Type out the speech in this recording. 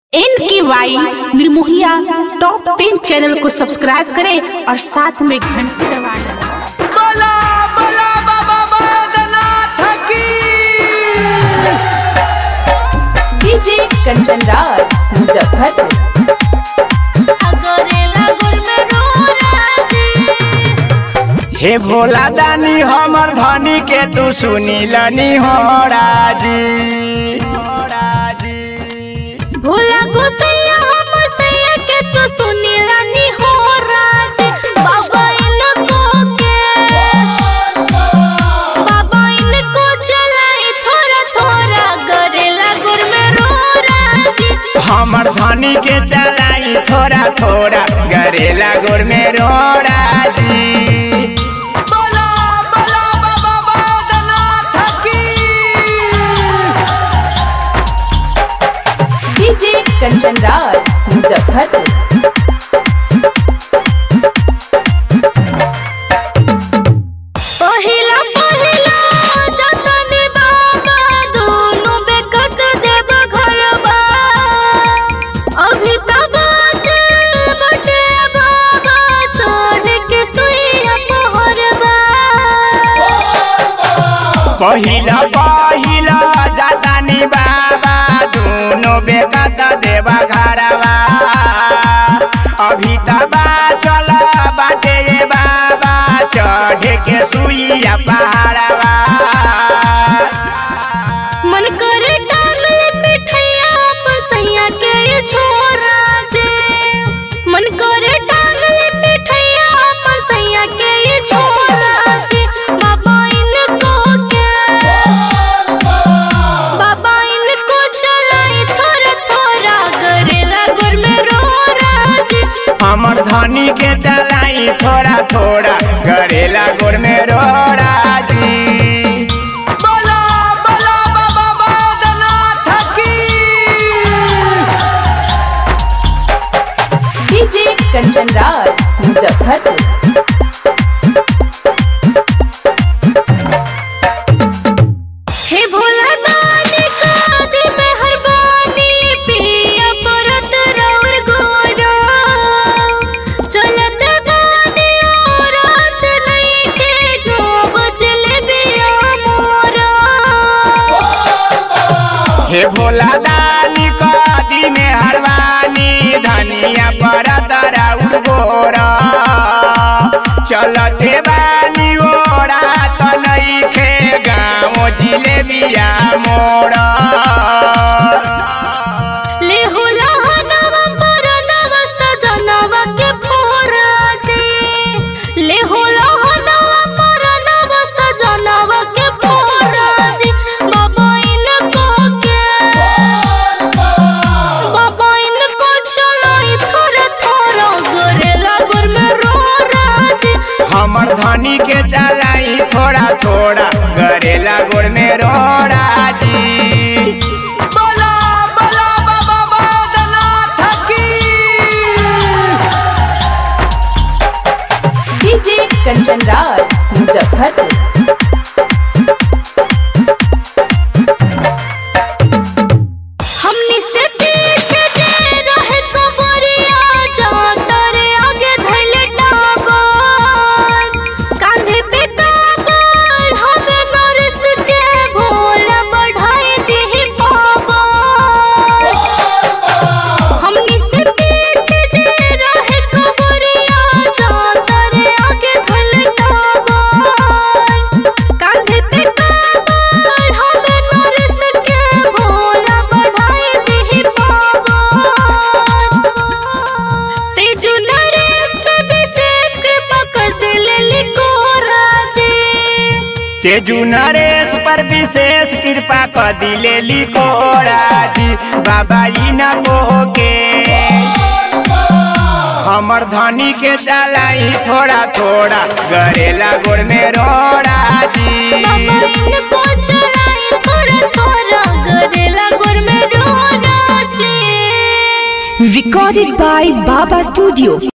N K Y निर्मोहिया top ten channel को subscribe करें और साथ में घंटी दबाएं बोला बोला बाबा बैद्यनाथ की डीजे कंचन राज मुजफ्फरपुर हे भोला दानी हमर धनी के तू सुनी लनी हो राजी भोला गोसैया हमर सैया के तो सुनीला नी हो राज बाबा इनको के बाबा इनको चलाई थोड़ा थोड़ा गरेला गुर में रो राज हमर धनी के चलाई थोड़ा थोड़ा गरेला गोर में रो राजी बोला बोला बाबा बैद्यनाथ की डीजे कंचन राज मुजफ्फरपुर पहिला पहिला जतन बाबा दोनों बेकत देव घरबा अभी तब चल बटे बाबा छोड़ के सुइया पहरबा पहिला पहिला जातानी बाबा दोनों बेकत देवा घरवा अभी तबा चल बाटे ये बाबा चढ़ के सुइया पहाड़वा मन करे टांगल पिठैया अपन सैया के ये छोरा जे मन करे टांगल पिठैया अपन सैया के ये छोरा जे बाबा इनको के बाबा इनको चलाई थोड़ा थोड़ा गरेला गुर में रो राज हमर धनी के चलाई थोड़ा थोड़ा गरेला गोर में रो राजी बोला बोला बाबा बैद्यनाथ की डीजे कंचन राज मुजफ्फरपुर हे भोला दानी का दे मेहरबानी पिया परत रौर गोरा चलत गानी और रात नहीं के गाँव चले बिया मोरा हे भोला दानी कदी में हरवानी धनिया पर दराउर गोरा चलते बानी ओरा त नइखे गाँव जिलेबिया मोरा ले होला हनवा परनवा सजनवा के फोरा जे ले होला हनवा परनवा सजनवा के फोरा जे बाबा इनको के बाबा इनको चलाई थोड़ा थोड़ा गोरेला गुर में रो राज हमर धनी के चलाई थोड़ा थोड़ा गरेला गोर में रो राजी बोला बोला बाबा बैद्यनाथ की डीजे कंचन राज मुजफ्फरपुर हमनी से पीछे जे रहे कबरिया जाता रे आगे धैले टाबर कांधे पे काबर हवे नरस के भोला बढ़ाई दी पावर हमनी से पीछे जे रहे कबरिया जाता रे आगे धैले टाबर कांधे पे काबर हवे नरस के भोला बढ़ाई दी पावर तेजु नरेश पे विशेष कृपा कर दिले लिखो राजे तेजू नरेश पर विशेष कृपा कर दिले लिको राजी बाबा ई न के हमर धनी के चलाई थोड़ा थोड़ा गरेला गोर में रो राजी बाबा इनको चलाई थोड़ा थोड़ा गरेला गुर में रो राजे recorded by Baba Studio